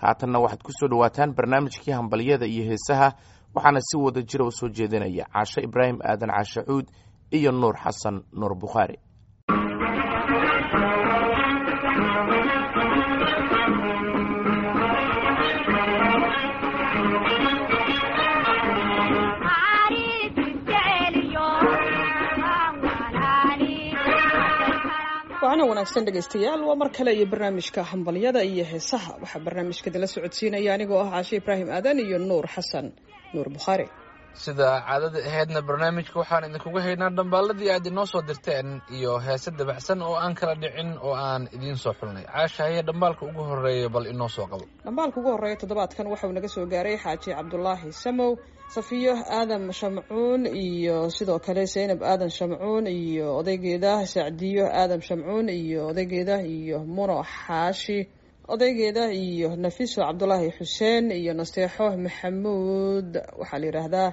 haatanna waxaad ku soo dhowaataan barnaamijkii hambalyada iyo heesaha waxaana si wada jira u soo jeedinaya caashe ibraahim aadan caashe cuud iyo nuur xasan nuur bukhaari waana wanaagsan dhegaystayaal waa mar kale iyo barnaamijka hambalyada iyo heesaha waxaa barnaamijka idinla socodsiinaya anigoo ah caashe ibraahim aadan iyo nuur xasan nuur bukhaari sida caadada ahaydna barnaamijka waxaan idinkuga haynaa dhambaaladii aad inoo soo dirteen iyo heese dabacsan oo aan kala dhicin oo aan idiin soo xulnay caasha haye dhambaalka ugu horeeya bal inoo soo qabo dhambaalka ugu horreeya toddobaadkan waxauu naga soo gaaray xaaji cabdulaahi samow safiyo aadan shamcuun iyo sidoo kale zaynab aadan shamcuun iyo odaygeeda sacdiyo aadan shamcuun iyo odaygeeda iyo muno xaashi odaygeeda iyo nafiso cabdulaahi xuseen iyo nasteexo maxamuud waxaa la yidhaahdaa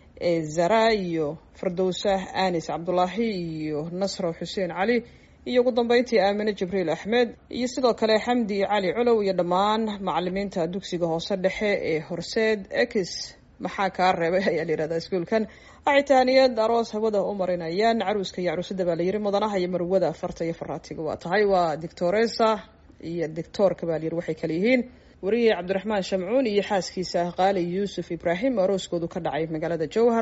zara iyo fardowsa anis cabdulaahi iyo nasro xuseen cali iyo ugu dambeyntii aamine jibriil axmed iyo sidoo kale xamdi cali culow iyo dhammaan macalimiinta dugsiga hoose dhexe ee horseed ex maxaa kaa reebay ayaa la yihahdaa iskuolkan acitaaniyad aroos hawada u marinayaan caruuska iyo caruusada baa la yiri mudanaha iyo marwada farta iyo faraatiga waa tahay waa dictoresa iyo dictoorka baa layiri waxay kale yihiin wariye cabdiraxmaan shamcuun iyo xaaskiisa qaali yuusuf ibraahim arooskoodu ka dhacay magaalada jowhar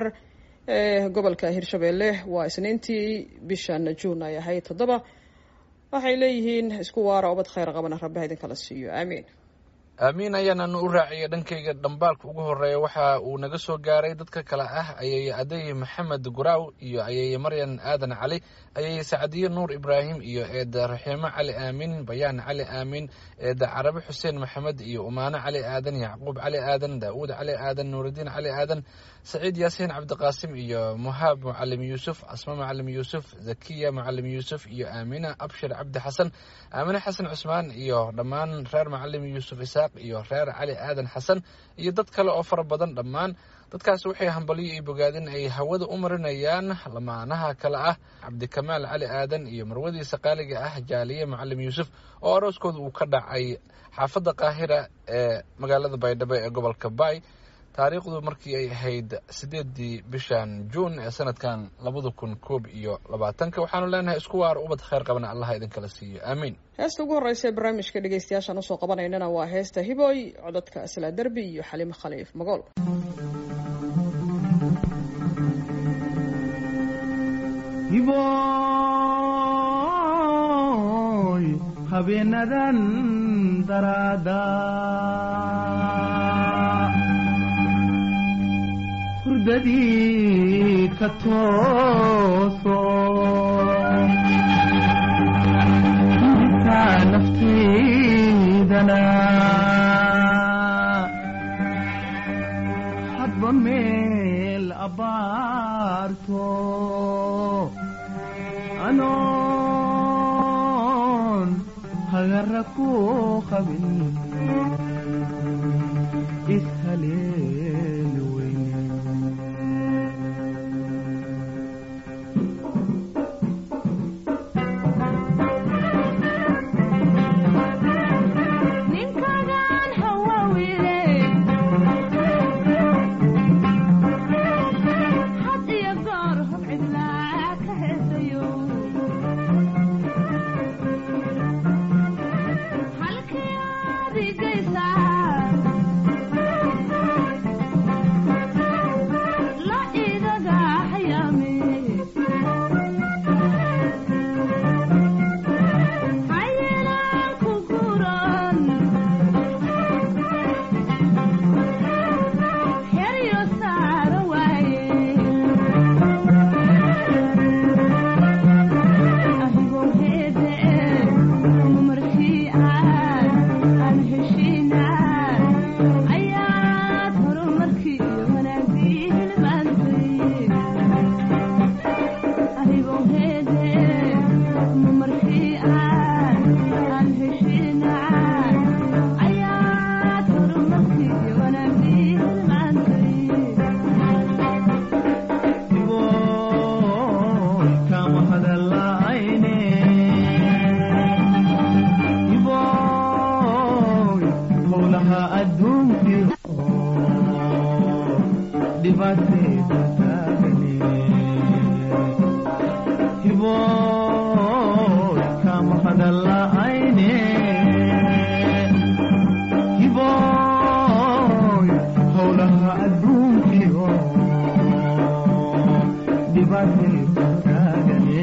ee gobolka hirshabeelle waa isniintii bishan juun ay ahayd toddoba waxay leeyihiin isku waara obad khayr qabana rabbiha idinkala siiyo aamiin aamiin ayaananu u raaciyay dhankayga dhambaalka ugu horeeya waxa uu naga soo gaaray dadka kale ah ayeye aday maxamed guraaw iyo ayeye maryan aadan cali ayeye sacdiye nuur ibraahim iyo eeda raxiimo cali aamin bayaan cali aamin eeda carabi xuseen maxamed iyo umaano cali aadan yacquub cali aadan daawuud cali aadan nuuridiin cali aadan saciid yaasiin cabdiqaasim iyo muhaab mucalim yuusuf asma mucalim yuusuf zakiya mucalim yuusuf iyo aamina abshir cabdi xasan aamine xasan cusmaan iyo dhammaan reer mucalim yuusuf isaaq iyo reer cali aadan xasan iyo dad kale oo fara badan dhammaan dadkaas waxay hambalyo iyo bogaadin ay hawada u marinayaan lamaanaha kale ah cabdikamaal cali aadan iyo marwadiisa qaaliga ah jaaliye mucalim yuusuf oo arooskooda uu ka dhacay xaafadda qaahira ee magaalada baydhabo ee gobolka baay taariikhdu markii ay ahayd sideedii bishan juun ee sanadkan labada kun koob iyo labaatanka waxaanu leenahay isku waaro ubad khayr qabana allaha idinkala siiyo aamiin heesta ugu horreysa ee barnaamijka dhegeystayaashaan usoo qabanaynana waa heesta hiboy codadka aslaa derbi iyo xaliimo khaliif magool hiboy habeenadan daraada hurdadii ka tooso intaa naftaydana hadba meel abbaarto anoon hagara ku qabin ishaleeli weyne ninkagaan hawawile had iyo goor hub cidlaa ka heesayo halkii aad igaysaa la igaga hayaame hayelaan ku guran heryo saara waaye ahigoo heede markii aan aan heshiinaa howlaha adduunkii dhibaatayda taagane hiboy kama hadalla'ayne hiboy howlaha adduunkii dhibaatayda taagane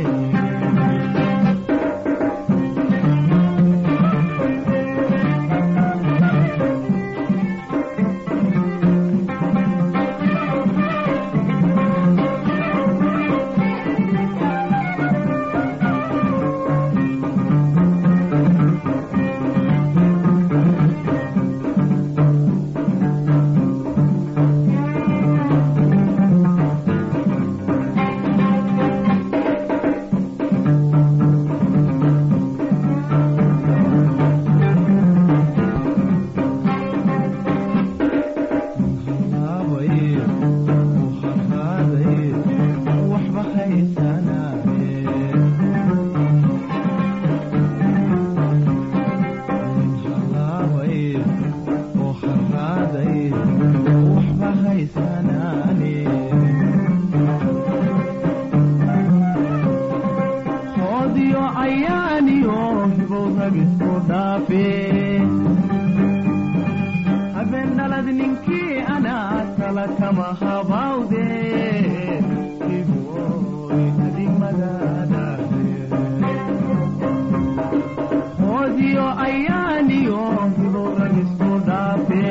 habeenalad ninkii anaa tala kama habawde iboy adimadadaade hoodiyo ayaaniyo hiboragisku dhaafe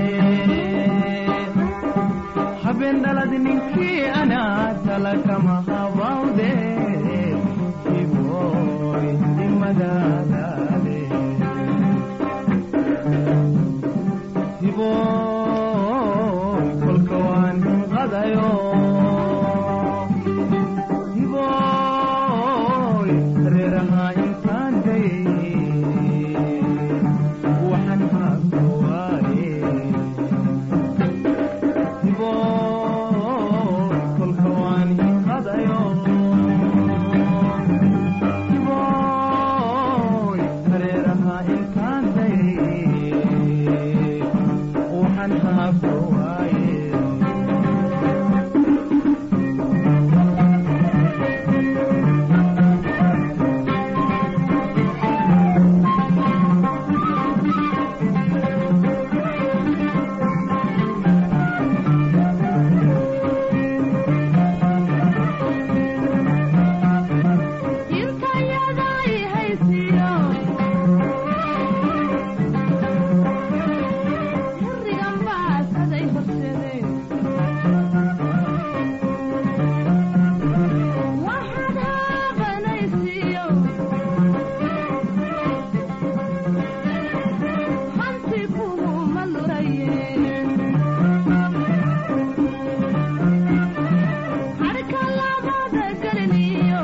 habeenalad ninkii anaa tala kama habawde iboy adimadadaade hiboy kolka waan qadayo hiboy reeraha intaan dayay waxaan haabka waaye hiboy kolka waan qadayo hiboy reeraha intaan dayay waxaan haabka waaye Jirkayaday haysiyo Hurrigan baasaday horseday Waxaad haabanaysiyo Hanti kuhuma luraye Harka labada galiniyo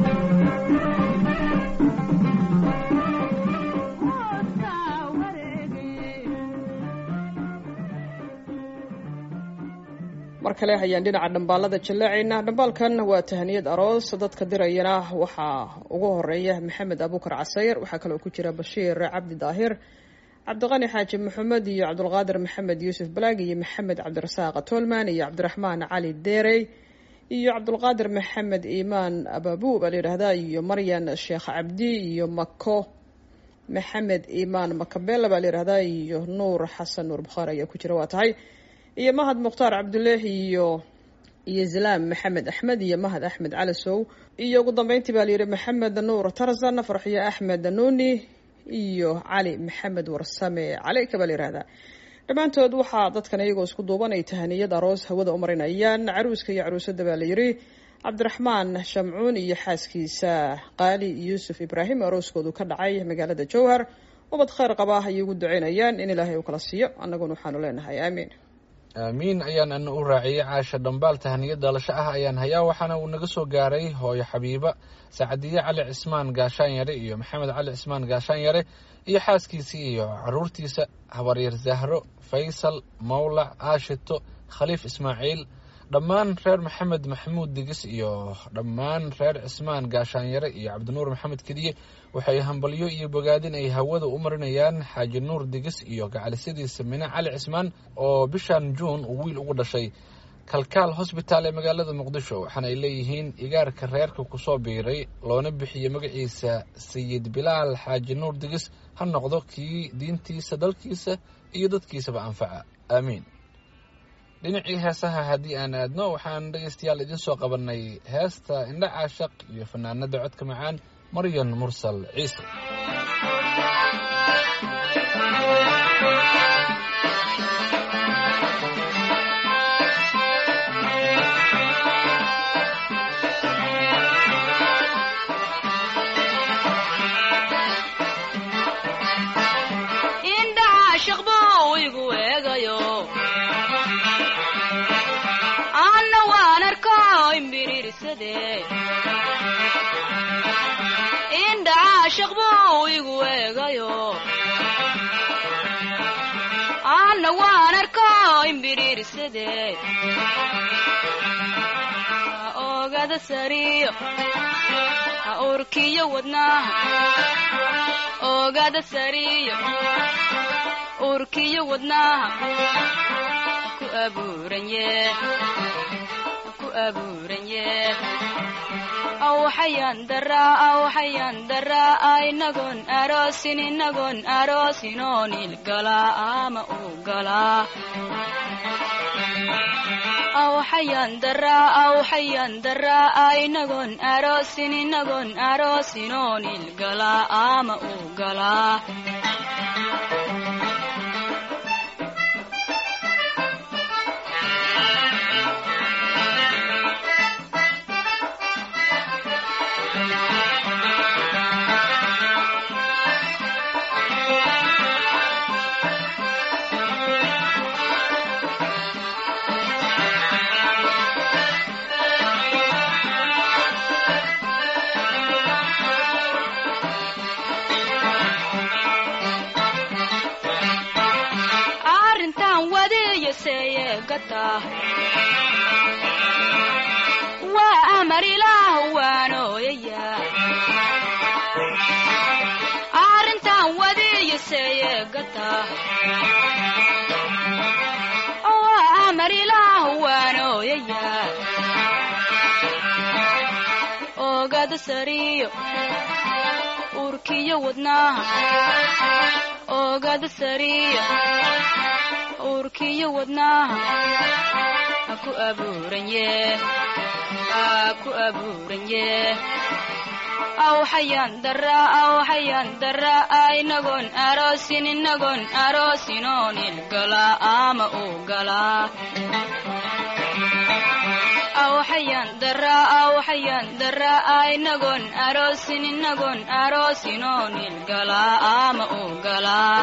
mar kale ayaan dhinaca dhambaalada jallaacaynaa dhambaalkan waa tahaniyad aroos dadka dirayana waxaa ugu horeeya maxamed abuukar casayr waxaa kaloo ku jira bashiir cabdi daahir cabdiqani xaaji maxamed iyo cabdulqaadir maxamed yuusuf balaag iyo maxamed cabdirasaaq tolman iyo cabdiraxmaan cali deerey iyo cabdulqaadir maxamed iimaan ababu baa la yidhaahdaa iyo maryan sheekh cabdi iyo mako maxamed iimaan makabela baa la yidhahdaa iyo nuur xasan nuur bukhaari ayaa ku jira waa tahay iyo mahad mukhtaar cabduleehi iyo iyo zalaam maxamed axmed iyo mahad axmed calasow iyo ugu dambeyntii baa layidhi maxamed nuur tarzan farxiyo axmed nuuni iyo cali maxamed warsame caleyka baa la yihahdaa dhammaantood waxaa dadkan iyagoo isku duuban ay tahaniyad aroos hawada u marinayaan caruuska iyo caruusada baa la yidhi cabdiraxmaan shamcuun iyo xaaskiisa qaali yuusuf ibraahim arooskoodu ka dhacay magaalada jowhar ubad khayr qaba ayay ugu duceynayaan in ilaahay uu kala siiyo annaguna waxaanu leenahay aamiin aamiin ayaan ana u raaciyey caasha dhambaal tahaniyo dhalasho ah ayaan hayaa waxaana uu naga soo gaaray hooyo xabiiba sacadiye cali cismaan gaashaan yare iyo maxamed cali cismaan gaashaan yare iyo xaaskiisii iyo caruurtiisa habaryar zahro faysal mawlac aashito khaliif ismaaciil dhammaan reer maxamed maxamuud digis iyo dhammaan reer cismaan gaashaanyare iyo cabdinuur maxamed kediye waxay hambalyo iyo bogaadin ay hawada u marinayaan xaaji nuur digis iyo gacalisadiisa mine cali cismaan oo bishan juun uu wiil ugu dhashay kalkaal hosbitaal ee magaalada muqdisho waxaana ay leeyihiin igaarka reerka kusoo biiray loona bixiyey magaciisa sayid bilaal xaaji nuur digis ha noqdo kii diintiisa dalkiisa iyo dadkiisaba anfaca aamiin dhinacii heesaha haddii aan aadno waxaan dhegaystayaal idiin soo qabannay heesta indha caashaq iyo fanaanada codka macaan maryan mursal ciise indhaha shaqbuu igu eegayo anna waan arko imbiriirsade indhaha shaqbuu igu eegayo anna waan arko imbiriirsade ogada sariyo ha urkiyo wadnaha ogada sariyo urkiyo wadnaha ku abuuranye ku abuuranye awxayan daraa awxayan daraa inagoon aroosin inagoon aroosinoo nilgalaa ama uu galaa awxayan daraa awxayan daraa inagoon aroosin inagoon aroosinoo nilgalaa ama uu galaa arrintan wadiyaseeye gata waa amar ilaah waanooyaya arrintan wadiyaseeye gata waa amar ilaah waanooyaya ogada sariyo urkiyo wadnaha ogada sariyo urkiyo wadnaha ha ku abuuranye ha ku abuuranye awxayan daraa awxayan daraa inagoon aroosin inagoon aroosinoo nilgalaa ama uu galaa awxayan daraa awxayan daraa inagoon aroosin inagoon aroosinoo nilgalaa ama uu galaa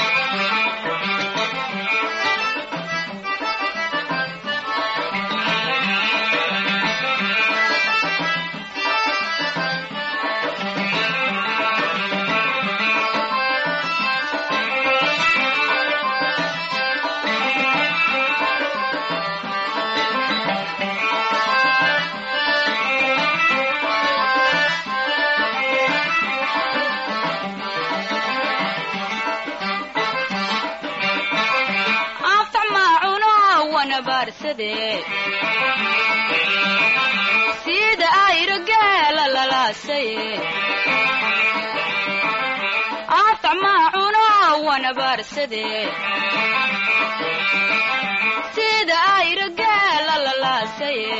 anfac maacuno wana baarsade sida ayro geela lalaasaye anfac maacuno wana baarsade sida ayro geela lalaasaye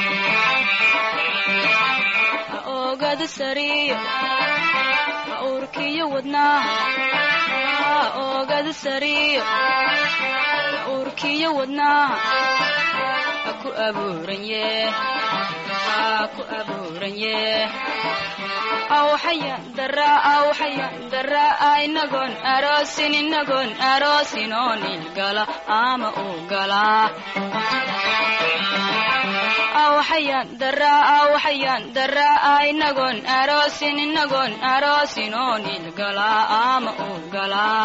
ha ogada sariyo ha urkiyo wadnaha ha ogada sariyo urkiyo wadnaha ha ku abuuranye ha ku abuuranye awxayan daraa awxayan daraa inagoon aroosin inagoon aroosinoo nilgala ama uu galaa awxayan daraa awxayan daraa inagoon aroosin inagoon aroosinoo nilgalaa ama uu galaa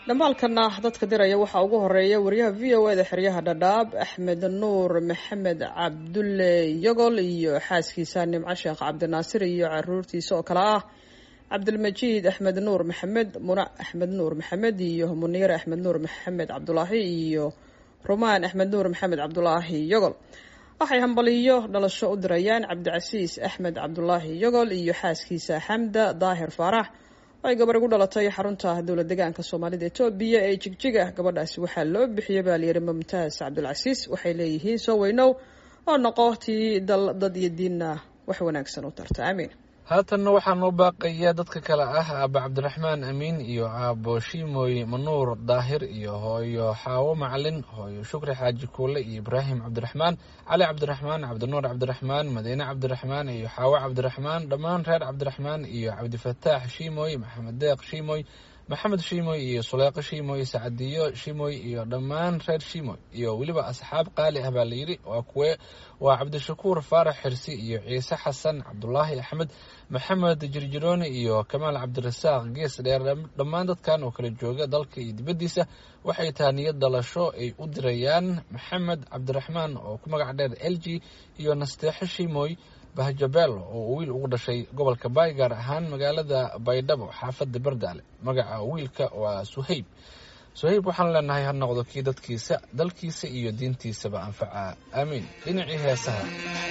dhambaalkana dadka diraya waxaa ugu horeeya wariyaha v o eda xeryaha dhadhaab axmed nuur maxamed cabdulle yogol iyo xaaskiisa nimco sheekh cabdinaasir iyo caruurtiisa oo kale ah cabdilmajiid axmed nuur maxamed muna axmed nuur maxamed iyo muniir axmed nuur maxamed cabdulaahi iyo rumaan axmed nuur maxamed cabdulaahi yogol waxay hambaliyo dhalasho u dirayaan cabdicasiis axmed cabdulaahi yogol iyo xaaskiisa xamda daahir faarax ay gabar igu dhalatay xarunta dowlad degaanka soomaalida etoobiya ee jigjiga gabadhaasi waxaa loo bixiyay baa layidhi mumtaaz cabdulcasiis waxay leeyihiin soo weynow oo noqo tii dal dad iyo diinna wax wanaagsan u tarta aamiin haatanna waxaa noo baaqaya dadka kale ah aaba cabdiraxmaan amiin iyo aabo shiimoy manuur daahir iyo hooyo xaawo macalin hooyo shukri xaaji kuule iyo ibraahim cabdiraxmaan cali cabdiraxmaan cabdinuur cabdiraxmaan madiine cabdiraxmaan iyo xaawo cabdiraxmaan dhammaan reer cabdiraxmaan iyo cabdifataax shiimoy maxamed deeq shiimoy maxamed shiimoy iyo suleeqo shiimoy sacadiyo shiimoy iyo dhammaan reer shiimoy iyo weliba asxaab qaali ah baa layidhi waa kuwe waa cabdishakuur faarax xirsi iyo ciise xasan cabdulaahi axmed maxamed jirjirooni iyo kamaal cabdirasaaq gees dheer dhammaan dadkan oo kala jooga dalka iyo dibaddiisa waxay tahay niyad dhalasho ay u dirayaan maxamed cabdiraxmaan oo ku magac dheer l g iyo nasteexo shiimoy bahjabeel oo wiil ugu dhashay gobolka baay gaar ahaan magaalada baydhabo xaafadda bardaale magaca wiilka waa suhayb suhayb waxaan leenahay ha noqdo kii dadkiisa dalkiisa iyo diintiisaba anfaca aamiin dhinacii heesaha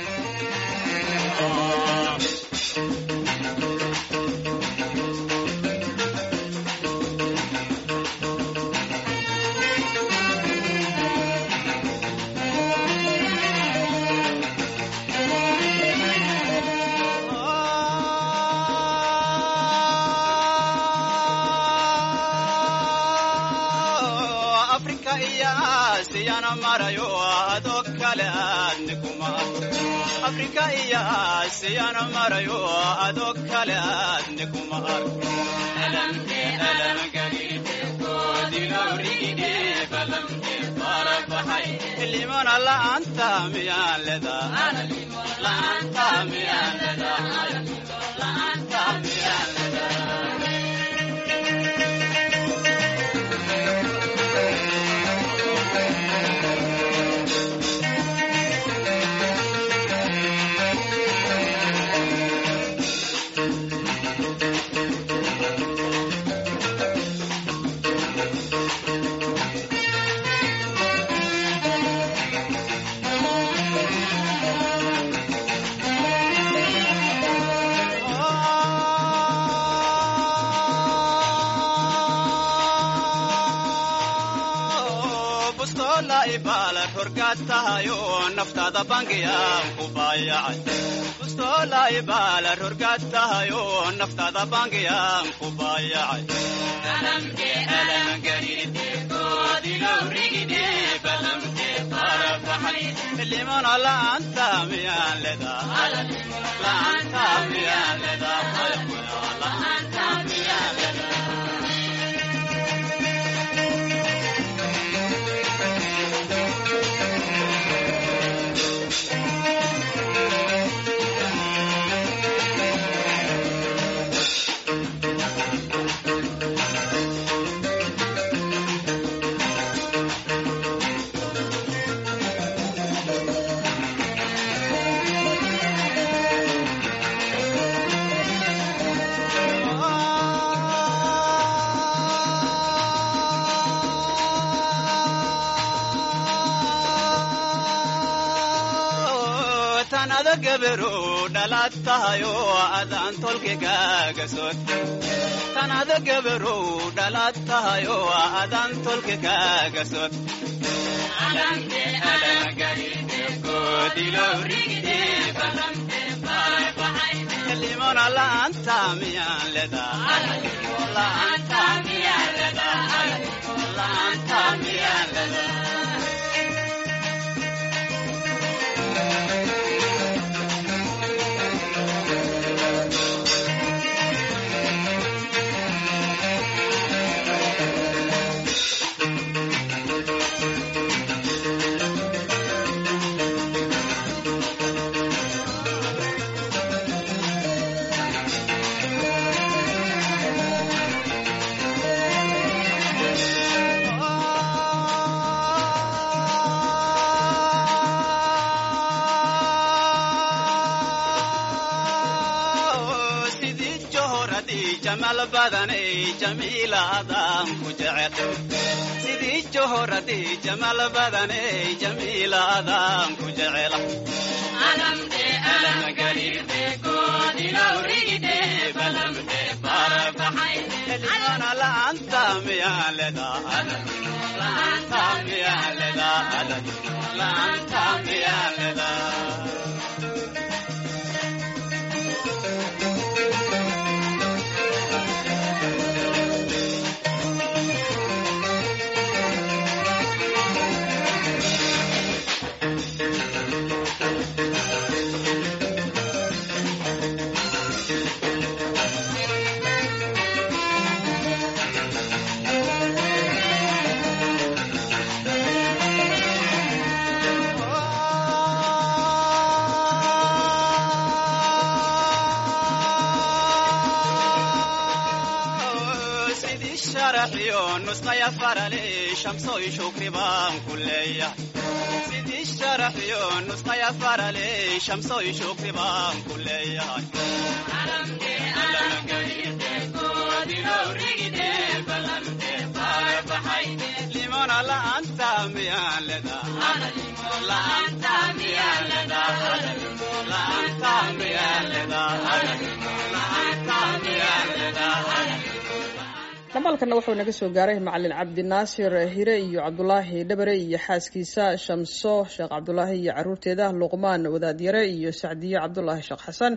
afrika iyo aasiyana marayo adoo kale aadnikuma afrika iyo aasiyana marayo adoo kale aadnikuma arko limana la'aanta miyaan ledaa la'aanta miyaan ledaa la'aanta miyaan ledaa bustola ibaalar horgaad tahayo naftaada bangiyaan ku baayacay bustola ibaalar horgaad tahayo naftaada bangiyaan ku baayacay limana la'aanta miyaan ledaa la'aanta miyaan ledaa la'aanta miyaan ledaa tanada gabaru dhalaad tahayo adaan tolkigaaga sod tanada gabaru dhalaad tahayo adaan tolkigaaga sod limona la'aanta miyaan ledaa la'aanta miyaan ledaa la'aanta miyaan ledaa jamal badanay jamiilaadaan ku jecel sidii johoradii jamal badanay jamiilaadaan ku jecel limona la'aanta miyaan ledaa la'aanta miyaan ledaa la'aanta miyaan ledaa sidii sharaxiyo nusqaya farale shamsoy shukri baan ku leeyahay sidii sharaxiyo nusqaya farale shamsoy shukri baan ku leeyahay limona la'aanta miyaan ledaa la'aanta miyaan ledaa la'aanta miyaan ledaa la'aanta miyaan ledaa dhamaalkana wuxuu naga soo gaaray macalin cabdinaasir hire iyo cabdulaahi dhabare iyo xaaskiisa shamso sheekh cabdulaahi iyo caruurteeda luqmaan wadaadyare iyo sacdiye cabdulaahi sheekh xasan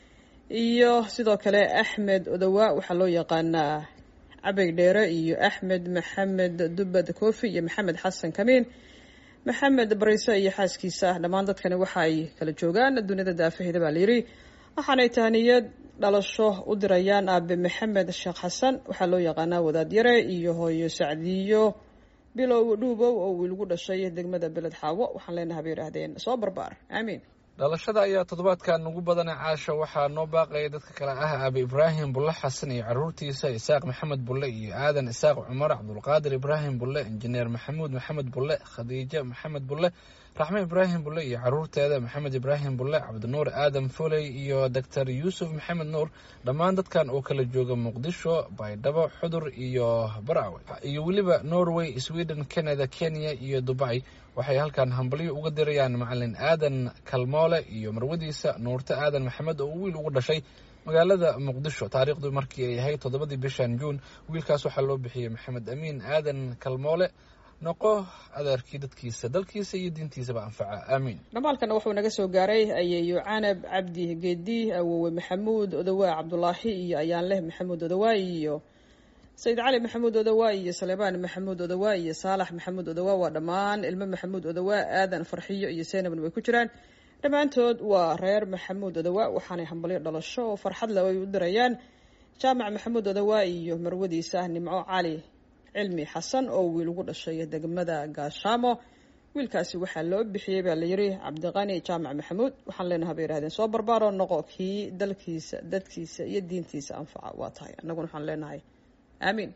iyo sidoo kale axmed odowa waxaa loo yaqaanaa cabay dheere iyo axmed maxamed dubad koofi iyo maxamed xasan kamiin maxamed bariise iyo xaaskiisa dhammaan dadkani waxa ay kala joogaan duniyada daafaheeda baa layidhi waxaanay tahniyad dhalasho u dirayaan aabe maxamed sheekh xasan waxaa loo yaqaanaa wadaadyare iyo hooyo sacdiyo bilow dhuubow oo wiilgu dhashay degmada beled xaawo waxaan leenahay bay yidhaahdeen soo barbaar aamiin dhalashada ayaa toddobaadkan ugu badana caasha waxaa noo baaqaya dadka kale ah aabe ibraahim bulle xasan iyo caruurtiisa isaaq maxamed bulle iyo aadan isaaq cumar cabdulqaadir ibraahim bulle injineer maxamuud maxamed bulle khadiijo maxamed bulle raxme ibraahim bulle iyo caruurteeda maxamed ibraahim bulle cabdinuur aadan foley iyo doctor yuusuf maxamed nuur dhammaan dadkan oo kala jooga muqdisho baydhabo xudur iyo baraawe iyo weliba norway sweden canada kenya iyo dubai waxay halkan hambalyo uga dirayaan macalin aadan kalmoole iyo marwadiisa nuurte aadan maxamed oo wiil ugu dhashay magaalada muqdisho taariikhdu markii ay ahayd toddobadii bishan juun wiilkaas waxaa loo bixiyey maxamed amiin aadan kalmoole noqo adeerkii dadkiisa dalkiisa iyo diintiisaba anfaca aamiin dhamaalkana wuxuu naga soo gaaray ayeeyo canab cabdi geedi awowe maxamuud odawaa cabdulaahi iyo ayaanleh maxamuud odawaa iyo sayid cali maxamuud odawaa iyo saleebaan maxamuud odawaa iyo saalax maxamuud odawaa waa dhammaan ilmo maxamuud odawaa aadan farxiyo iyo seynabna way ku jiraan dhammaantood waa reer maxamuud odawaa waxaanay hambalyo dhalasho oo farxad le ay u dirayaan jaamac maxamuud odawaa iyo marwadiisa nimco cali cilmi xasan oo wiil ugu dhashay degmada gaashaamo wiilkaasi waxaa loo bixiyey baa layidhi cabdiqani jaamac maxamuud waxaan leenahay bay yihahdeen soo barbaaroo noqo kii dalkiisa dadkiisa iyo diintiisa anfaca waa tahay annaguna waxaan leenahay aamiin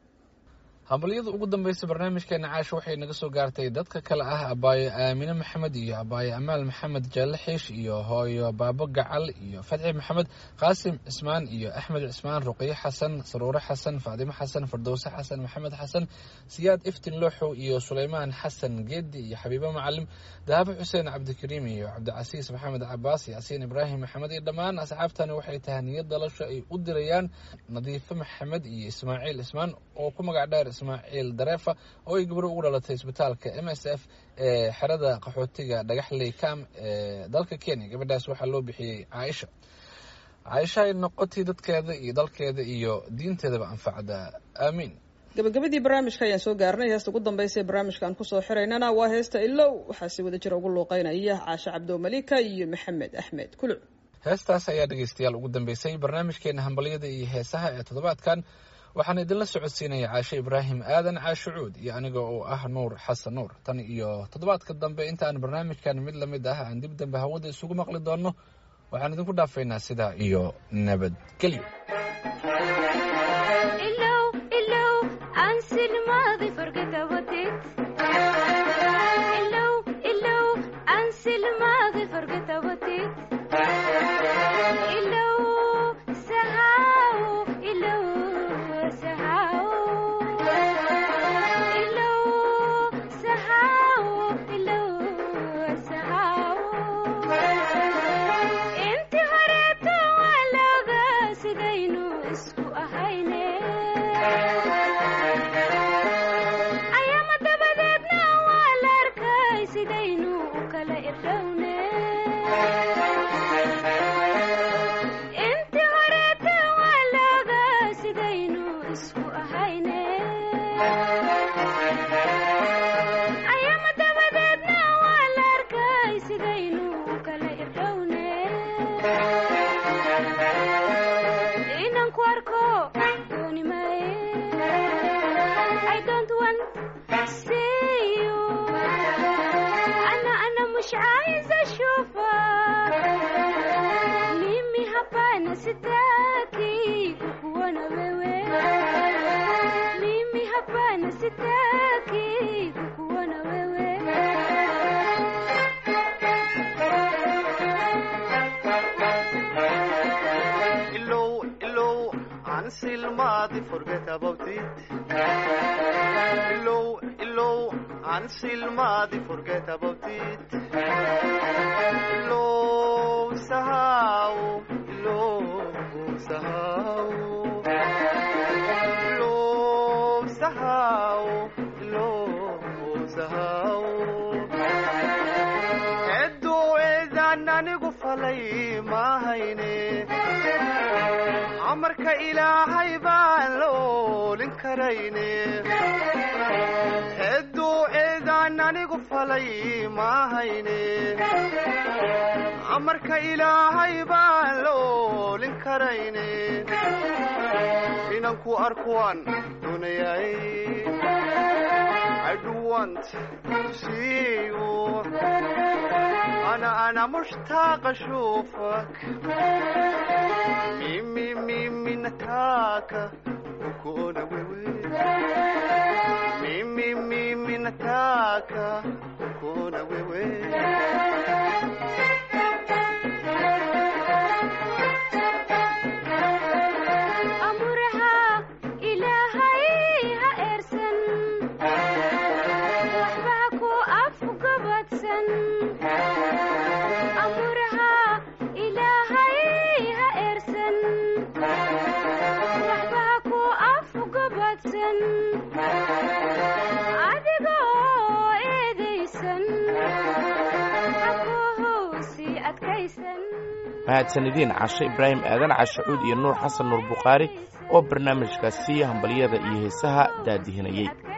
hambalyada ugu dambeysa barnaamijkeena caasha waxay naga soo gaartay dadka kale ah abaayo aamine maxamed iyo abaayo amaal maxamed jaalle xiish iyo hooyo baabo gacal iyo fadxi maxamed qaasim cismaan iyo axmed cismaan ruqyo xasan saruure xasan faadimo xasan fardowse xasan maxamed xasan siyaad iftin looxow iyo suleymaan xasan geedi iyo xabiibo macalim dahabo xuseen cabdikariim iyo cabdicasiis maxamed cabaas yaasiin ibraahim maxamed iyo dhammaan asxaabtani waxay tahay niyad dalasho ay u dirayaan nadiifo maxamed iyo ismaaciil ismaan oo ku magac dheer ismaaciil dareefa oo ay gabro ugu dhalatay isbitaalka m s f ee xerada qaxootiga dhagaxley cam ee dalka kenya gabadhaas waxaa loo bixiyey caaisha caaisha ay noqotay dadkeeda iyo dalkeeda iyo diinteedaba anfacda aamiin gabagabadii barnaamijka ayaan soo gaarnay heesta ugu dambeysa ee barnaamijka aan kusoo xiraynana waa heesta ilow waxaa si wada jira ugu luuqeynaya caashe cabdo malika iyo maxamed axmed kuluc heestaas ayaa dhegeystayaal ugu dambeysay barnaamijkeena hambalyada iyo heesaha ee toddobaadkan waxaan idinla socodsiinaya caashe ibraahim aadan caashe cuud iyo aniga oo ah nuur xasan nuur tan iyo toddobaadka dambe intaan barnaamijkan mid lamid ah aan dib dambe hawada isugu maqli doonno waxaan idinku dhaafaynaa sidaa iyo nabadgelyo Illow, sahau, illow. kashufa mimi hapana sitaki kukuona wewe mimi hapana sitaki kukuona wewe Illow, illow, until Madi forget about it. Illow, illow, until Madi forget about it. Illow, sahau, illow, sahau. Illow, sahau, illow, sahau. Edo eedan anigu falay mahayne amarka ilaahay baan la oolin karayne edo eedan anigu falay mahayne amarka ilaahay baan la oolin karayne inanku arkuwaan doonayay I do want to see you أنا أنا مشتاق أشوفك ميمي ميمي نتاكا وكونا ويوي ميمي ميمي نتاكا وكونا ويوي amuraha ilaahay ha eersan waxba ku afgabadsan amuraha ilaahay ha eersan waxba ku afgabadsan adigoo eedaysan hakuhoosi adkaysan mahadsanidin cashe ibraahim aadan cashacuud iyo nuur xasan nuur bukhaari oo barnaamijkaasi hambalyada iyo heesaha daadihinayey